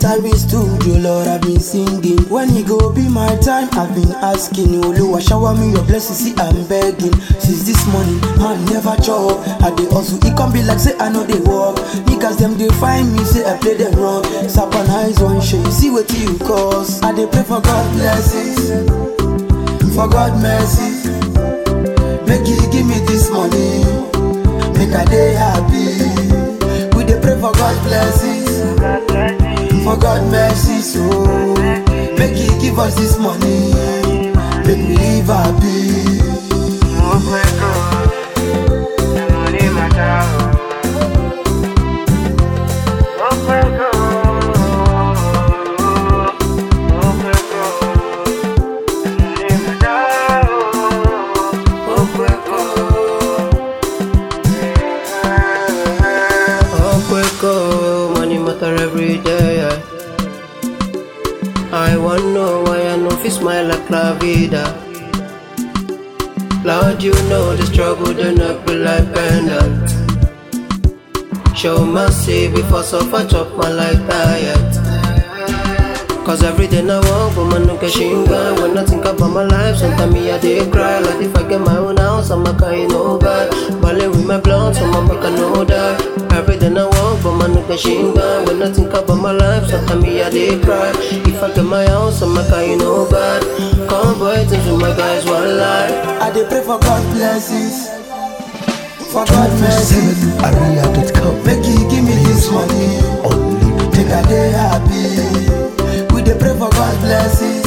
enter in studio, Lord, I've been singing. When it go be my time, I've been asking. Oluwa, shower me your blessings, see, I'm begging. Since this morning, man, never chop. I dey hustle, it can be like, say, I know they walk. Niggas, them, they find me, say, I play them wrong. Sap and eyes, one shade, see what you cause. I dey pray for God blessings, for God mercy. Make you give me this money, make I dey happy. We dey pray for God blessings, for God mercy, so make you give us this money, make we live happy. Okweko, money matter every day. yeah. I wanna know why I know fi smile like La Vida. Lord, you know the struggle, the not be like pendant. Show mercy before suffer chop my life diet. Cause every day I walk, but man no get shinga When I think about my life, sometimes me I dey cry Like if I get my own house, I'm a kind no bad Ballet with my blood, so my back I know that Every day I walk, but man no get shinga When I think about my life, sometimes me I dey cry If I get my house, I'm a kind no bad Come boy, things with my guys one life I dey pray for God blessings, for God mercy. 247area.com. Make you give me this money, make I dey happy. We dey pray for God blessings,